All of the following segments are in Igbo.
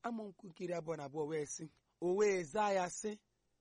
amaokwu nke iri abụọ na abụọ wee sị o wee zaa ya sị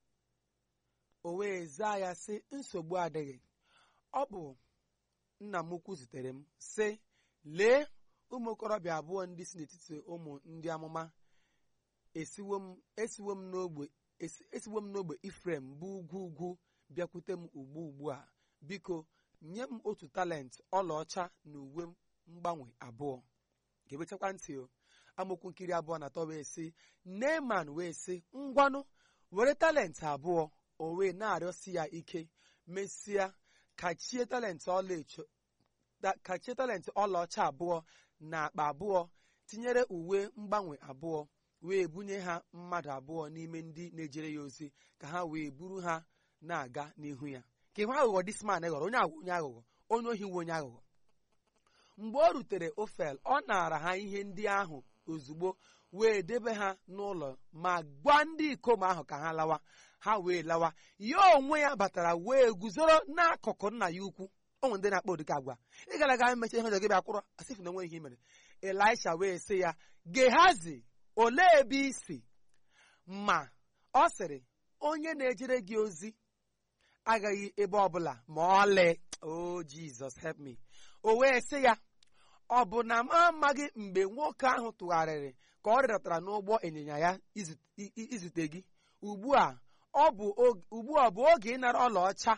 o wee zaa ya sị nsogbu adịghị ọ bụ nna m ukwu zitere m sị lee ụmụ okorobịa abụọ ndị si n'etiti ụmụ ndị amụma esiwo m esiwo m n'ogbe esi- esiwo m n'ogbe ifrem bụ ugwu ugwu bịakwute m ugbu ugbu a biko nye m otu talent ọlaọcha na uwe mgbanwe abụọ ga-ewechakwa ntị o amaokwu nkiri abụọ na atọ wee sị neman wee sị ngwanụ were talent abụọ o wee na-arịọsi ya ike mesịa kachie talent ọlaecho ta- kachie talent ọlaọcha abụọ na akpa abụọ tinyere uwe mgbanwe abụọ wee bunye ha mmadụ abụọ n'ime ndị na-ejere ya ozi ka ha wee buru ha na-aga n'ihu ya ka ịhụ aghụghọ disman ghọrọ onye aghụghọ onye aghụghọ onye ohi nwe onye aghụghọ mgbe o rutere ofel ọ naara ha ihe ndị ahụ ozugbo wee debe ha n'ụlọ ma gwa ndị ikom ahụ ka ha lawa ha wee lawa ya onwe ya batara wee guzoro n'akụkụ nna ya ukwu ụmụ ndị na-akpọ ụdịka agwa ị gara aga emecha ihe ọjọọ gị bịa kwụrụ asịfụ na onwe ihe i mere elisha wee sị ya gehazi olee ebe i si ma ọ sịrị onye na-ejere gị ozi agaghị ebe ọbụla ma ọlị o jizọs help me o wee sị ya ọ bụ na m amaghị mgbe nwoke ahụ tụgharịrị ka ọ rịdatara n'ụgbọ ịnyịnya ya izu- i- i- izute gị ugbu a ọ bụ og- ugbu a ọ bụ oge ịnara ọlaọcha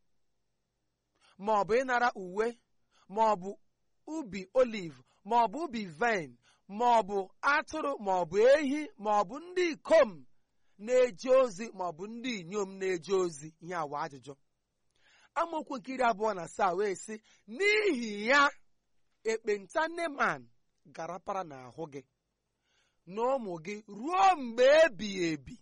ma ọ bụ ịnara uwe ma ọ bụ ubi olive ma ọ bụ ubi vaịn ma ọ bụ atụrụ ma ọ bụ ehi ma ọ bụ ndị ikom na-eje ozi ma ọ bụ ndị inyom na-eje ozi ihe awa ajụjụ amaokwu nke iri abụọ na asaa wee sị n'ihi ya ekpenta neman garapara n'ahụ gị na ụmụ gị ruo mgbe ebighị ebi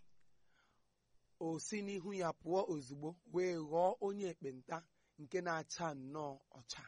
o si n'ihu ya pụọ ozugbo wee ghọọ onye ekpenta nke na-acha nnọọ ọcha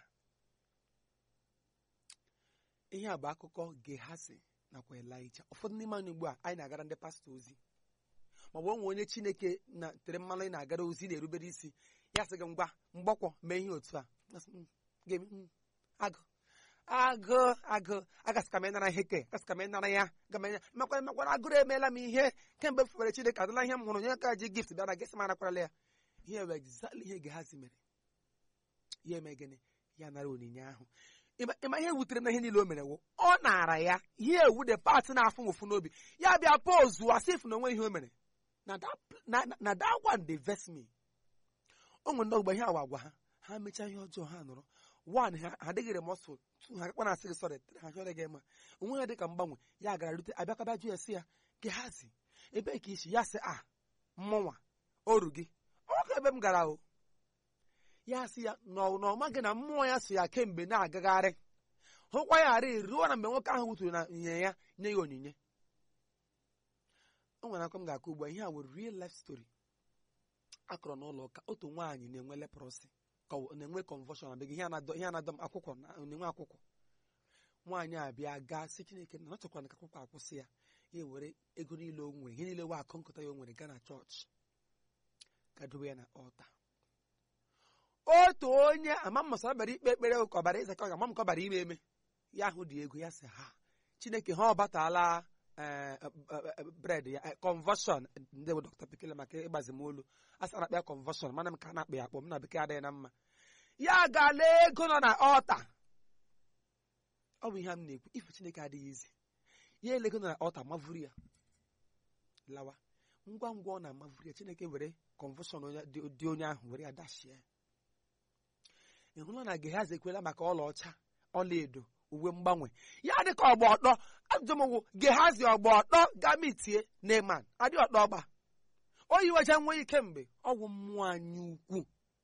ihe a bụ akụkọ gehazi nakwa elija ụfọdụ n'ime anyị ugbu a anyị na-agara ndị pastọ ozi ma ọ bụ onwe onye chineke na tere mmanụ ị na-agara ozi na-erubere isi ya sị gị ngwa mgbọkwọ mee ihe otu a Asị, "Mm, ga-eme, mm, agụ agụ agụ agasị ka m ịnara ihe ke agasị ka m ịnara ya gama makwa makwara agụrụ emeela m ihe kemgbe m fufere chineke adịla ihe m hụrụ onye ka ji gift bịara gịsị m anakwarala ya ihe wee exactly ihe gehazi mere ya eme gịnị ya nara onyinye ahụ Ịma- ịma ihe wutere na ihe niile o mere wụ ọ nara ya ihe ewu de pat na-afụ m ụfụ n'obi ya bịa pozu asif na onwe ihe o mere na that pl- na- na- na that one dey vex me o nwere ndị ọgbọ ihe awa agwa ha ha mechaa ihe ọjọọ ha nọrọ one ha ha adịghị remọsful two ha akpa na-asị gị sọrị three ha chọrọ gị ma onwe ya dịka mgbanwe ya gara rute abịakaba jụ ya sị ya gehazi ebee ka isi ya sị a mmụnwa oru gị ọka ebe m gara o ya sị ya na ọ na ọ maghị na mmụọ ya so ya kemgbe na-agagharị hụkwa ya ghara ruo na mgbe nwoke ahụ wuturu na nyinye ya nye ya onyinye o nwere akwa m ga-akọ ugbu a ihe a nwere real life story akọrọ n'ụlọ ụka otu nwaanyị na-enwe leprosy ka ọ na-enwe convulsion na ihe anadọ ihe anadọ m akwụkwọ na na-enwe akwụkwọ nwaanyị a bịa gaa sị chineke na ọ chọkwara ka akwụkwọ akwụsị ya ya ewere ego niile o nwere ihe niile wa akụ nkụta ya o nwere gaa na chọọchị ga dobe ya na ọta otu onye ama m masara bịara ikpe ekpere ka ọbara ịza ka ọ ga-ama m ka ọ bara ime eme ya ahụ dị ego ya sị ha chineke ha ọ batala bred ya conversion ndị bụ dọkịta bekee maka ịgbazi m olu a sara akpa ya conversion mana m ka a na-akpa ya akpọ m na bekee adịghị na mma ya gaala ego nọ na ọta ọ bụ ihe m na-ekwu ife chineke adịghị izi ya ele ego nọ na ọta mavuru ya lawa ngwa ngwa ọ na-amavuru ya chineke were conversion onye- dị dị onye ahụ were ya dashie ị hụla na gehazi ekwela maka ọlaọcha ọlaedo uwe mgbanwe ya dị ka ọgba ọtọ ajụmụgwụ gehazi ọgba ọtọ gamitie neman adị ọtọ ọgba o yiwecha nwe ike mgbe ọgwụ mmụọ anyị ukwu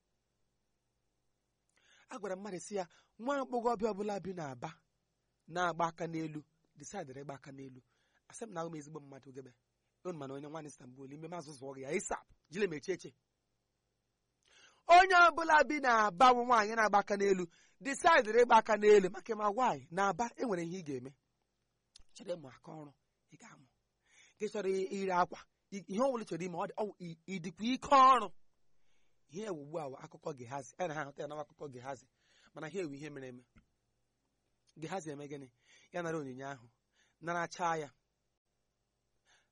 a gwara mmadụ si ya nwa agbọghọbịa ọbụla bi n'aba na-agba aka n'elu disaidịrị ịgba aka n'elu asị m na ahụ m ezigbo mmadụ gebe unu mana onye nwaanyị Istanbul ime mazụ zụọ gị ya isap jile mechie eche onye ọbụla bi na-aba bụ nwaanyị na-agba aka n'elu disaidịrị ịgba aka n'elu maka ma nwaanyị na-aba enwere ihe ị ga-eme chọrọ ịmụ aka ọrụ ị ga-amụ gị chọrọ ire akwa i- ihe ọbụla ị chọrọ ime ọ dị- ọ wụ i- ịdịkwa ike ọrụ ihe ewu ugbu a wụ akụkọ gehazi a na ha ahụta ya na akụkọ gehazi mana ha ewu ihe mere eme gehazi eme gịnị ya nara onyinye ahụ naracha ya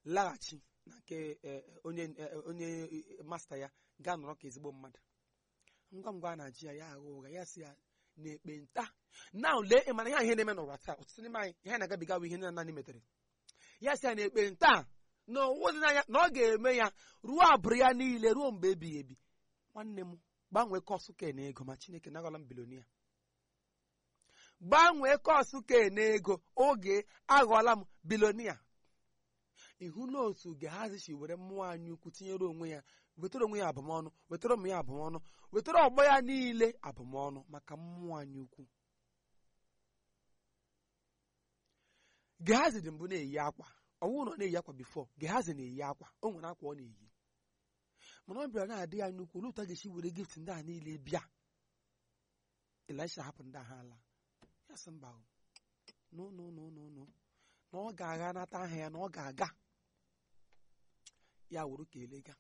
laghachi na nke eh, onye eh, onye eh, masta ya gaa nọrọ ka ezigbo mmadụ ngwa ngwa a na-achị ya ya agha ụgha ya si ya na ekpenta na lee ịmara ihe ihe na-eme n'ụwa taa ọtụtụ n'ime anyị ihe na-agabiga bụ ihe nna anyị metere ya si ya na ekpenta na owu dị n'anya na ọ ga-eme ya ruo abụrụ ya niile ruo mgbe ebighị ebi nwanne m gbanwee kọsụ ke na ego ma chineke nagọla m bilonia gbanwee kọsụ ke na ego oge aghọọla m bilonia ihu na otu gehazi were mmụọ anyị ukwu tinyere onwe ya wetara onwe ya abụmọnụ wetara ụmụ ya abụmọnụ wetara ọgbọ ya niile abụmọnụ maka mmụọ anyị ukwu gehazi dị mbụ na-eyi akwa ọnwụ na ọ na-eyi akwa bifọ gehazi na-eyi akwa o nwere akwa ọ na-eyi mana ọ bịara na-adị ya nnukwu olee otu a ga-esi were gift ndị a niile bịa elisha hapụ ndị agha ala ya sị mba o no no no no no na ọ ga-agha nata aha ya na ọ ga-aga ya wuru ka elega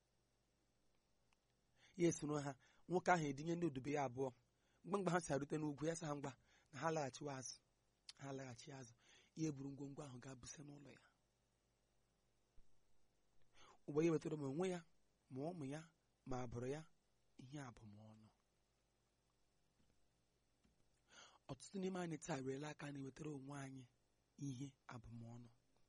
ya esoro ha nwoke ahụ edinye ndị odibo ya abụọ mgbe mgbe ha si arute n'ugwu ya sa ha ngwa na ha laghachiwa azụ ha laghachi azụ ya eburu ngwongwo ahụ gaa buse n'ụlọ ya ụgbọ ya wetara ma onwe ya ma ụmụ ya ma abụrụ ya ihe abụmọnụ ọtụtụ n'ime anyị taa werela aka na-ewetara onwe anyị ihe abụmọnụ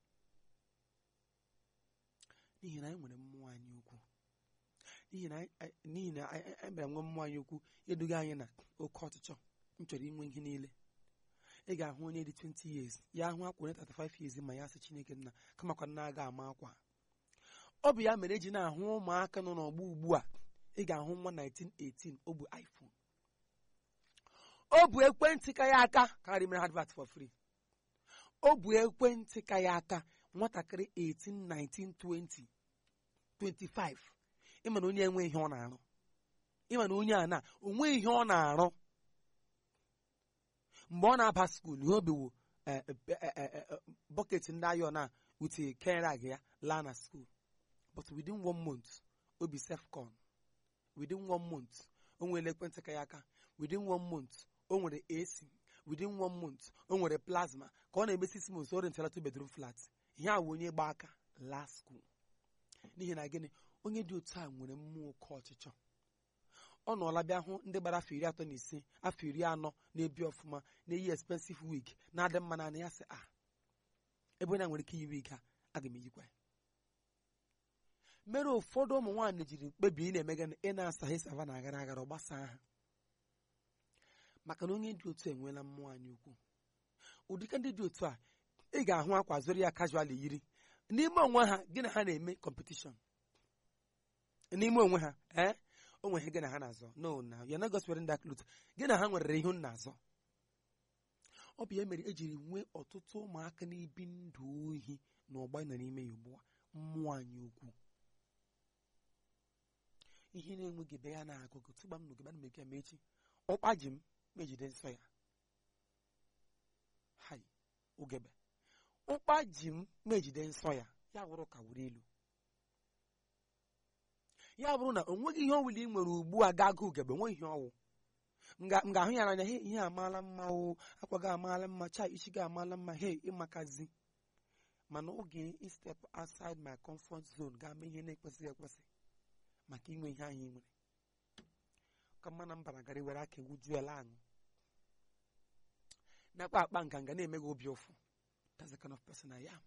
n'ihi na anyị nwere mmụọ anyị ukwu n'ihi na anyị- n'ihi na anyị anyị bịara nwee mmụọ anyị ukwu eduga anyị na oke ọchịchọ m chọrọ inwe ihe niile ị ga-ahụ onye dị 20 years ya ahụ akwa onye 35 years ma ya sị chineke nna kamakwa nna aga ama akwa ọ bụ ya mere eji na-ahụ ụmụaka nọ n'ọgbọ ugbu a ị ga-ahụ nwa 1918 o bụ iphone o bụ ekwentị ka ya aka karị mere advert for free o bụ ekwentị ka ya aka nwatakịrị 18 19 20 25 ịma na onye enwe ihe ọ na-arụ ịma na onye a na onwe ihe ọ na-arụ mgbe ọ na-aba skuul ihe obiwu bọket ndị ayọ na wute kenrag ya laa na skuul but within one month o bi sefcon within one month o nwere ekwentị ka ya aka within one month o nwere ac within one month o nwere plasma ka ọ na-eme six months o rentara two bedroom flat ihe a wụ onye gba aka laa skuul n'ihi na gịnị onye dị otu a nwere mmụọ oke ọchịchọ ọ nọọla bịa hụ ndị gbara afọ iri atọ na ise afọ iri anọ na-ebi ọfụma na-eyi expensive wig na-adị mma na ya sị a ebe onye a nwere ike iyi wig a aga m eyikwa ya mere ụfọdụ ụmụ nwaanyị jiri mkpebi ị na-eme gịnị ị na-asaghị sava na agara agara ọ gbasaa ha maka na onye dị otu a enweela mmụọ anyị ukwu ụdịka ndị dị otu a ị ga-ahụ akwa zụrụ ya casual yiri n'ime onwe ha gị na ha na-eme competition n'ime onwe ha ee o nwere ihe gị na ha na-azọ no na you're not just wearing that cloth gị na ha nwere ihe na-azọ ọ bụ ya mere ejiri nwee ọtụtụ ụmụaka na-ebi ndụ ohi na ọgba nọ n'ime ya ugbu a mmụọ anyị ukwu ihe na-enweghị ebe ya na-agụgụ tụgba m n'ogebe ana m eke ya ma echi ụkpa ji m mejide nsọ ya hai ugebe ụkpa ji m mejide nsọ ya ya wụrụ ka wuru ilu ya bụrụ na o nweghị ihe ọbụla ị nwere ugbu a ga-agụ ugegbe nweghị ihe ọwụ m ga- m ga-ahụ ya n'anya he ihe amaala mma o akwa gị amaala mma cha isi gị amaala mma he ịmakazi mana oge i step outside my comfort zone ga-ama ihe na-ekwesịghị ekwesị maka inwe ihe anyị nwere ka mma na mbara gara were aka ewuju ala aṅụ nakwa akpa nganga na-eme gị obi ụfụ that's the kind of person I am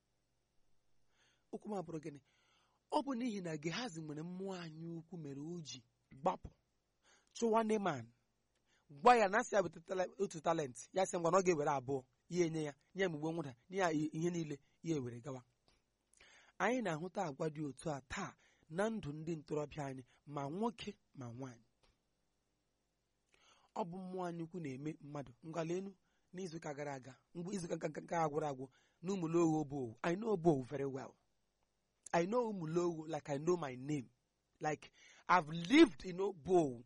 okwu m abụrụ gịnị ọ bụ n'ihi na gehazi nwere mmụọ anyị ukwu mere o ji gbapụ chụwa neman gwa ya na asị ya bụta tala- otu talent ya sị ngwa na ọ ga-ewere abụọ ya enye ya nye ya mgbe nwụda nye ya i- ihe niile ya ewere gawa anyị na-ahụta agwa dị otu a taa na ndụ ndị ntorobịa anyị ma nwoke ma nwaanyị ọ bụ mmụọ anyị ukwu na-eme mmadụ ngwalenu n'izuụka gara aga mgbe izuụka ga- ga agwụrụ agwụ na ụmụlowo obowu I know obowu very well I know ụmụlowo like I know my name like I've lived in obowu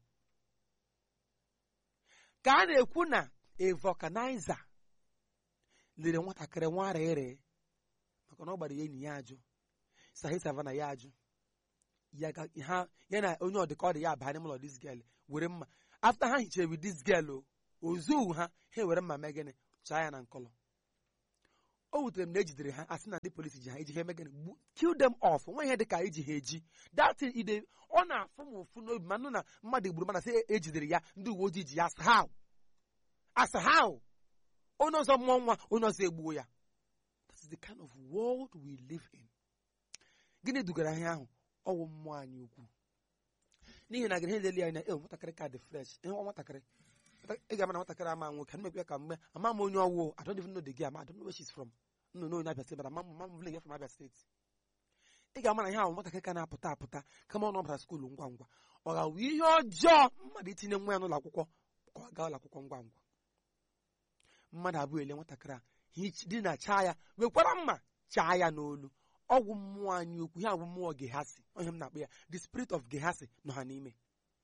ka a na-ekwu na a vulcanizer lere nwatakịrị nwara ere maka na ọ gbara ya enyi ya ajụ sahi savana ya ajụ ya ga- ha ya na onye ọdịka ọ dị ya abanye n'ụlọ this girl were mma after ha hichere with this girl o ozuwu ha ha were mma mee gịnị chaa ya na nkọlọ o wutere m na ejidere ha asị na ndị polisi ji ha iji ha eme gịnị gbu kill them off nwe ihe dị ka iji ha eji datin ide ọ na-afụ m ụfụ n'obi ma nụ na mmadụ gburu mana sị ejidere ya ndị uwe ojii ji ya asa ha asa ha onye ọzọ mụọ nwa onye ọzọ egbuo ya that is the kind of world we live in gịnị dugara ihe ahụ ọwụ mmụọ anyị ukwu n'ihi na gịnị lele anyị na e nwatakịrị ka dị fresh ihe nwa nwatakịrị ị ga-ama na nwatakịrị ama nwoke ana mekwe ka mgbe ama m onye ọwụ I don't even know the girl I don't know where she's from nno na onye Abia State bara ama m ama m village from Abia State ị ga-ama na ihe ahụ nwatakịrị ka na-apụta apụta kama ọ nọbara skuulu ngwa ngwa ọ ga-awụ ihe ọjọọ mmadụ itinye nwa ya n'ụlọ akwụkwọ ka ọ gaa ụlọ akwụkwọ ngwa ngwa mmadụ abụọ ele nwatakịrị a dị na chaa ya wekwara mma chaa ya n'olu ọgwụ mmụọ anyị ukwu ihe agwụ mmụọ gehasi onye m na-akpọ ya the spirit of gehasi nọ ha n'ime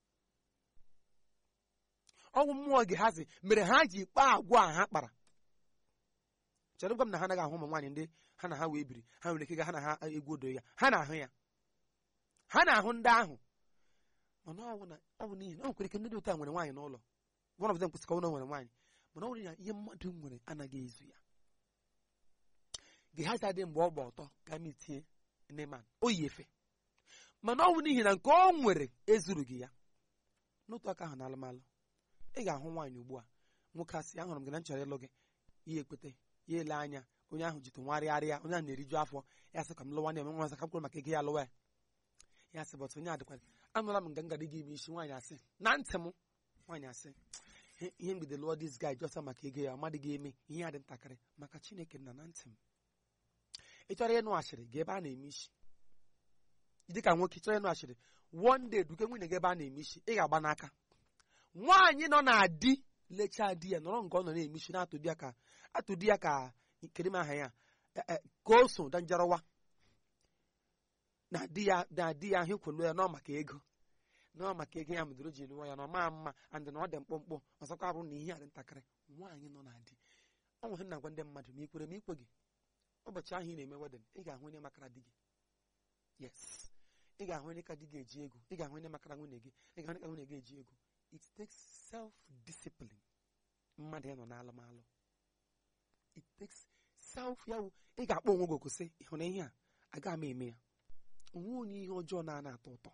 ọgwụ mmụọ gehasi mere ha ji kpaa agwa a ha kpara chere gwa m na ha anaghị ahụ ụmụ nwaanyị ndị ha na ha wee biri ha nwere ike ga ha na ha egwu odo ya ha na-ahụ ya ha na-ahụ ndị ahụ mana ọ bụ na ọ bụ n'ihi na ọ nwekwara ike ndị dị otu a nwere nwaanyị n'ụlọ one of them kwesịrị ka ọ nwere nwaanyị mana ọ nwere ya ihe mmadụ nwere anaghị ezu ya gehazi adị mgbe ọ gba ọtọ ka m itinye neman o yi efe mana ọ bụ n'ihi na nke ọ nwere ezuru gị ya n'otu aka ahụ na alụmalụ ị ga-ahụ nwaanyị ugbu a nwoke asị ahụrụ m gị na m chọrọ ịlụ gị ya ekpete ya ele anya onye ahụ jitụ nwarịarịa onye ahụ na-eriju afọ ya sị ka m lụwa na-eme nwa ka m kwuru maka ego ya lụwa ya ya sị bọtụ onye adịkwa anụla m nga ngadi gị ime isi nwaanyị asị na ntị m nwaanyị asị ihe mgbede lụọ dis guy jọsa maka ego ya amadị gị eme ihe ya dị ntakịrị maka chineke nna na ntị m ị chọrọ ịnụ ashịrị ga ebe a na-eme isi dị ka nwoke ị chọrọ ịnụ ashịrị one day duke nwunye gị ebe a na-eme isi ị ga-agba n'aka nwaanyị nọ na di lechaa di ya nọrọ nke ọ nọ na-eme isi na-atụ di ya ka atụ di ya ka kedu m aha ya ka o so danjarawa na di ya na di ya ahụ ikwelu ya nọ maka ego nọ maka ego ya mụdụrụ ji lụọ ya na ọ maa mma and na ọ dị mkpụmkpụ ọzọkwa bụrụ na ihe a dị ntakịrị nwaanyị nọ na di ọ nwere na-agwa ndị mmadụ ma ikwere ma ikwe gị ụbọchị ahụ ị na-eme wedin ị ga-ahụ onye makara di gị yes ị ga-ahụ onye ka di gị eji ego ị ga-ahụ onye makara nwunye gị ị ga-ahụ onye ka nwunye gị eji ego it takes self discipline mmadụ ịnọ n'alụmalụ it takes self ya wụ ị ga-akpọ onwe gị oku sị ịhụ na ihe a agaghị m eme ya onwe onye ihe ọjọọ na-ana atọ ụtọ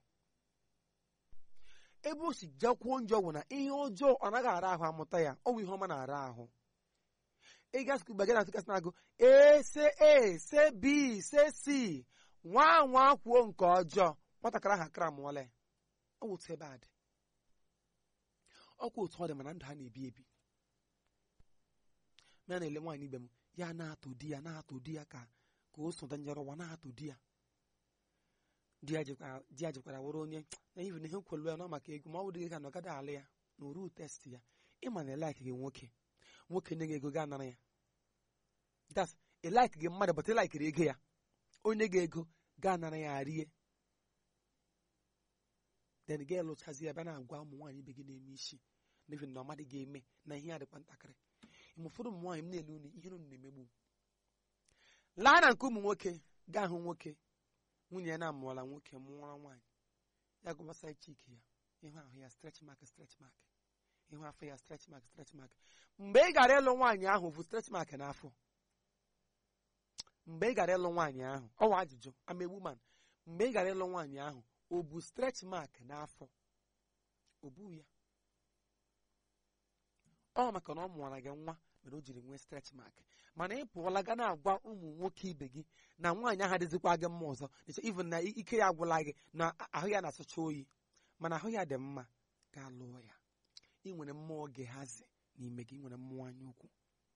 ebe o si jakwuo njọ bụ na ihe ọjọọ ọ naghị ara ahụ amụta ya ọ bụ ihe ọma na-ara ahụ ịga skul bagara na tukasị na-agụ a se a se b se c nwa nwa kwuo nke ọjọọ nwatakịrị ahụ akara mụọla ya ọ wụ otu ebe a dị ọkwa otu ọ dị mana ndụ ha na-ebi ebi na na-ele nwaanyị ibe m ya na-atụ di ya na-atụ di ya ka ka o so danyere ụwa na-atụ di ya di ya jikwara wụrụ onye na ibi na ihe kwelu ya nọ maka ego ma ọ bụrụ ka na ọ gaghị alụ ya na oru test ya ịma na ịlaik gị nwoke nwoke nye gị ego gaa nara ya das ịlaik gị mmadụ bụta ịlaikiri ego ya onye gị ego gaa nara ya rie then gị lụchazi ya bịa na-agwa ụmụ nwaanyị ibe gị na-eme isi n'ihi na ọmadị ga-eme na ihe ya dịkwa ntakịrị ime ụfọdụ ụmụ nwaanyị m na-ele unu ihe unu na-emegbu laa na nke ụmụ nwoke gaa hụ nwoke nwunye ya na-amụọla nwoke mụọrọ nwaanyị ya gụbasa chiki ya ịhụ ahụ ya stretch mark stretch mark ịhụ afọ ya stretch mark stretch mark mgbe ị gara ịlụ nwaanyị ahụ bụ stretch mark n'afọ mgbe ị gara ịlụ nwaanyị ahụ ọwa ajụjụ I'm a woman mgbe ị gara ịlụ nwaanyị ahụ o bụ stretch mark n'afọ o bughị ya ọ maka na ọ mụọra gị nwa mere o jiri nwee stretch mark mana ị pụọla ga na-agwa ụmụ nwoke ibe gị na nwaanyị ahụ adịzikwa gị mma ọzọ even na ike ya agwụla gị na ahụ ya na-asụcha oyi mana ahụ ya dị mma gaa lụọ ya ị nwere mmụọ gị hazi n'ime gị ị nwere mmụọ anya ukwu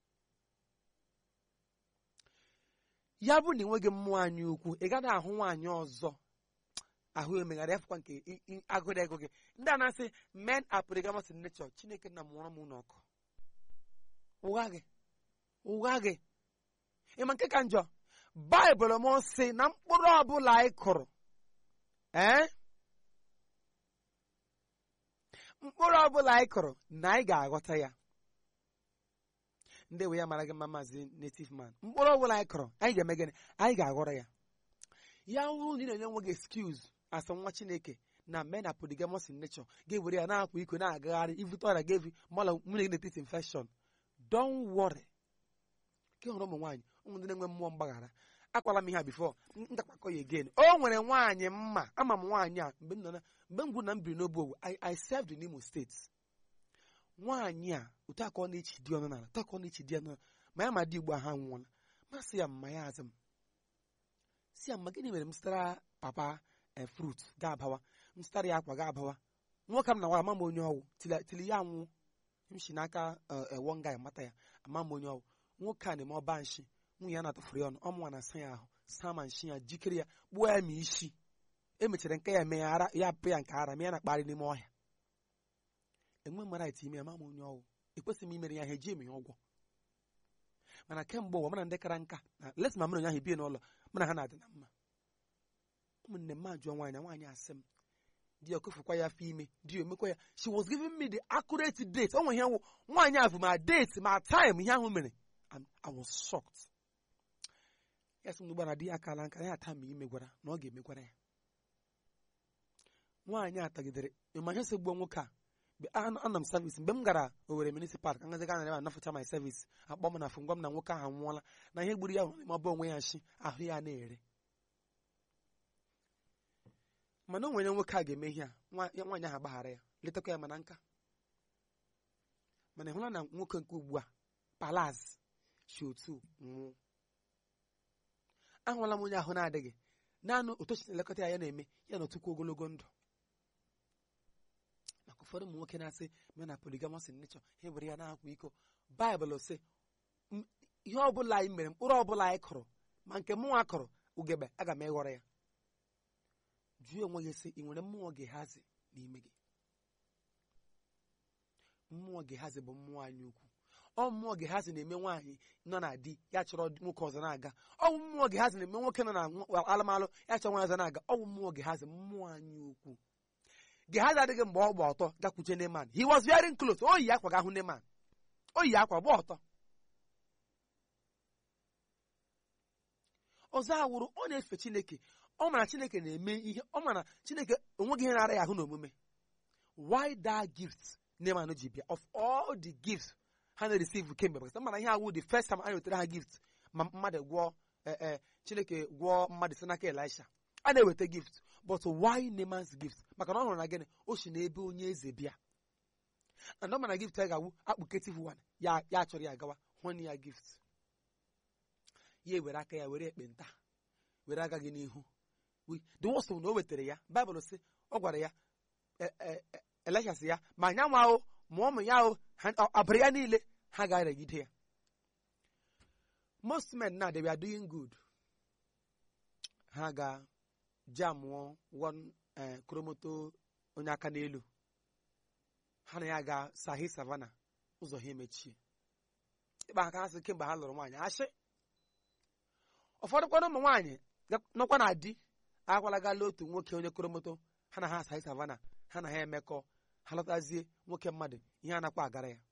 ya bụ na ị nweghị mmụọ anya ukwu ị gaghị ahụ nwaanyị ọzọ ahụ emegharị afụkwa nke agụrụ ego gị ndị a na-asị men are polygamous in nature chineke nna mụọrọ m n'ọkụ ụgha gị ụgha gị ịma nke ka njọ baịbụl m sị na mkpụrụ ọbụla anyị kụrụ ee mkpụrụ ọbụla anyị kụrụ na anyị ga-aghọta ya ndị we ya mara gị mma maazị native man mkpụrụ ọbụla anyị kụrụ anyị ga-eme gịnị anyị ga-aghọrọ ya ya hụrụ na ị na-enye nwe gị excuse asa nwa chineke na men are polygamous in nature ga-ewere ya na-akwa iko na-agagharị ivute ọrịa ga-evi mala nwunye gị n'etiti infection don't worry ka hụrụ ụmụ nwaanyị ụmụ ndị na-enwe mmụọ mgbaghara akwala m ihe a bifo ntakpakọ ya again o nwere nwaanyị mma ama m nwaanyị a mgbe m nọ na mgbe m gwuru na m biri n'obu owu I, I served in Imo steeti nwaanyị a otu aka ọ na-echi di ọnụ n'ala otu aka ọ na-echi di ọnụ n'ala ma ya ma di igbo ha nwụọla masị ya mma ya azụ m si ya mma gịnị mere m zụtara papa e frut ga-abawa m zụtara ya akwa ga-abawa nwoke m na nwa ama m onye ọwụ tili tili ya nwụ m si n'aka ewo nga ya mata ya ama m onye ọwụ nwoke a na-eme ọba nshi nwunye ya na-atụfuru ya ọnụ ọ mụnwa na-asa ya ahụ saa ma nshi ya jikere ya kpuo ya ma isi emechara nke ya mee ya ara ya apụ ya nke ara ma ya na-akparị n'ime ọhịa enwe m right ime ya ma m onye ọwụ ekwesịghị m imere ya ihe eji eme ya ụgwọ mana kemgbe ụwa mana ndị kara nka na lesi ma mụ na onye ahụ bie n'ụlọ mụ na ha na-adị na mma ụmụnne m ajụọ nwaanyị nwaanyị asị m di ya okofukwa ya afọ ime di ya omekwa ya she was giving me the accurate date o nwe ihe nwụ nwaanyị ahụ ma date ma time ihe ahụ mere and I was shocked ya sị m n'ugbo na di ya akala nka ya ata ma ime gwara na ọ ga-emegwara ya nwaanyị a tagidere ịma ihe so gbuo nwoke a ana m service mgbe m gara Owerri municipal ka ngazi ga na anafụcha my service akpọ m na fụ ngwa m na nwoke ahụ nwụọla na ihe gburu ya hụrụ n'ime ọba onwe ya nshi ahụ ya na-ere mana o nwere nwoke a ga-eme ihe a nwaanyị ahụ agbaghara ya letakwa ya mana nka mana ịhụla na nwoke nke ugbu a palaz shi otu nwụọ ahụla m onye ahụ na-adịghị naanị otochi na-elekọta ya ya na-eme ya na otukwu ogologo ndụ maka ụfọdụ ụmụ nwoke na-asị me na poligamọs nechọ ha were ya na-akwa iko baịbụl sị ihe ọbụla anyị mere mkpụrụ ọbụla anyị kụrụ ma nke mụnwa kụrụ ugegbe aga m ịghọrọ ya jụọ onwe gị sị ị nwere mmụọ gehazi n'ime gị mmụọ gehazi bụ mmụọ anyị ukwu ọ mmụọ gehazi na-eme nwaanyị nọ na di ya chọrọ nwoke ọzọ na-aga ọ bụ mmụọ gehazi na-eme nwoke nọ na alụmalụ ya chọrọ nwaanyị ọzọ na-aga ọ bụ mmụọ gehazi mmụọ anyị ukwu gehazi adịghị mgbe ọ gba ọtọ gakwuche neman he was wearing clothes o yi akwa ga hụ neman o yi akwa gba ọtọ ọzọ awụrụ ọ na-efe chineke ọ mara chineke na-eme ihe ọ mara chineke onweghị ihe na-ara ya ahụ n'omume why that gift neman ji bịa of all the gifts ha na-receive kemgbe because mana ihe awụ the first time a na-wetara ha gift ma mmadụ gwọọ ee chineke gwọọ mmadụ si n'aka elisha a na-eweta gift but why neman's gift maka na ọ hụrụ na gịnị o si n'ebe onye eze bịa and ọ mana gift ya ga-awụ akpụketive one ya ya chọrọ ya gawa hụ ya gift ya ewere aka ya were ekpenta were aga gị n'ihu the worst na o wetara ya baịbụl sị ọ gwara ya elisha sị ya ma nyanwa ahụ ma ụmụ ya ahụ abụrụ ya niile ha ga-aregide ya most men now they were doing good ha ga jamụọ one kromoto onye aka n'elu ha na ya ga sahi savana ụzọ ha emechie ịkpa aka ha sị kemgbe ha lụrụ nwaanyị ashị ụfọdụ kwana ụmụ nwaanyị nọkwa na di agwalagala otu nwoke onye kromoto ha na ha sahi savana ha na ha emekọ ha lọtazie nwoke mmadụ ihe anakwa agara ya